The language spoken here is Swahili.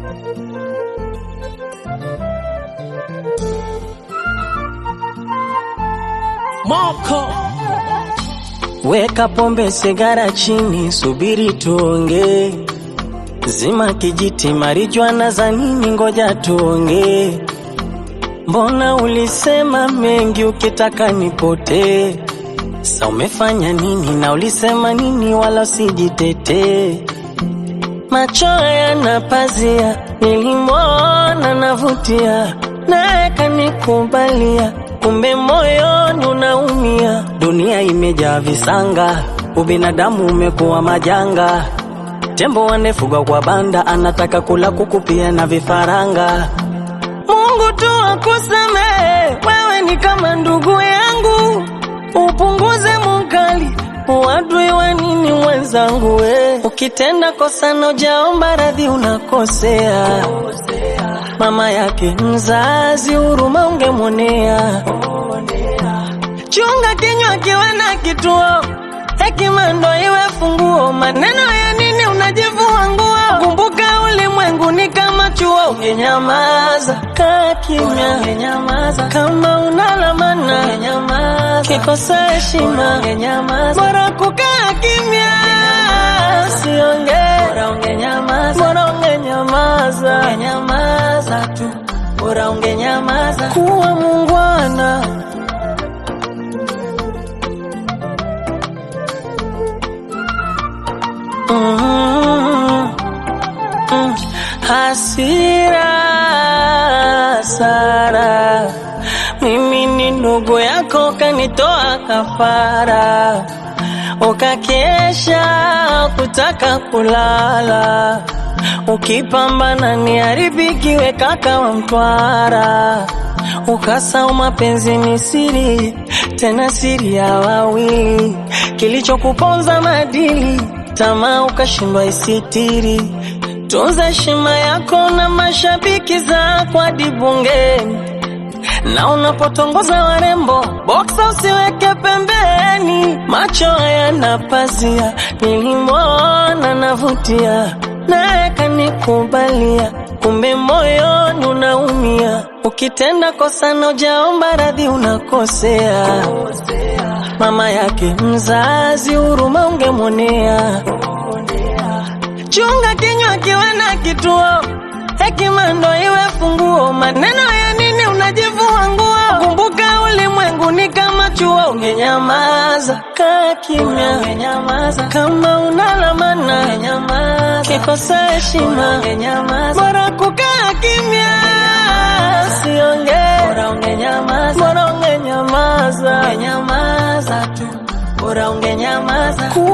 Moko Weka pombe sigara chini, subiri tuongee. Zima kijiti, marijuana za nini? Ngoja tuongee. Mbona ulisema mengi ukitaka nipotee? Sa umefanya nini na ulisema nini? Wala usijitetee. Macho yana pazia, nilimwona navutia, naye kanikubalia, kumbe moyoni unaumia. Dunia imejaa visanga, ubinadamu umekuwa majanga. Tembo wanefugwa kwa banda, anataka kula kuku pia na vifaranga. Mungu tu akusamehe, wewe ni kama ndugu yangu, upunguze mukali uadui wa nini mwenzangu we. Ukitenda kosa na ujaomba radhi unakosea. Mama yake mzazi huruma ungemwonea. Chunga kinywa kiwe na kituo, hekima ndo iwe funguo. Maneno ya nini unajivua nguo? Kumbuka ulimwengu ni kama chuo, ungenyamaza kaa kimya, ungenyamaza kama unalamana, ungenyamaza kikosa heshima, ungenyamaza bora kukaa kimya, siongee, bora ungenyamaza, bora ungenyamaza, ungenyamaza tu, bora ungenyamaza, kuwa mungwana. Mm, mm, hasira Sara, mimi ni ndugu yako, kanitoa kafara, ukakesha kutaka kulala, ukipambana ni haribikiwe kaka wa Mtwara, ukasau mapenzi ni siri, tena siri ya wawili, kilichokuponza madili tamaa ukashindwa isitiri. Tunza heshima yako na mashabiki zako hadi bungeni, na unapotongoza warembo boksa usiweke pembeni. Macho hayana pazia, nilimwona navutia, naye kanikubalia, kumbe moyoni unaumia. Ukitenda kosa na ujaomba radhi unakosea. Mama yake mzazi huruma ungemwonea. Chunga kinywa kiwe na kituo, hekima ndo iwe funguo. Maneno ya nini unajivua nguo? Kumbuka ulimwengu ni kama chuo, ungenyamaza kaa kimya, ungenyamaza kama unalamana, ungenyamaza kikosa heshima, ungenyamaza bora kukaa kimya, siongee, bora ungenyamaza, bora ungenyamaza, ungenyamaza tu, bora ungenyamaza.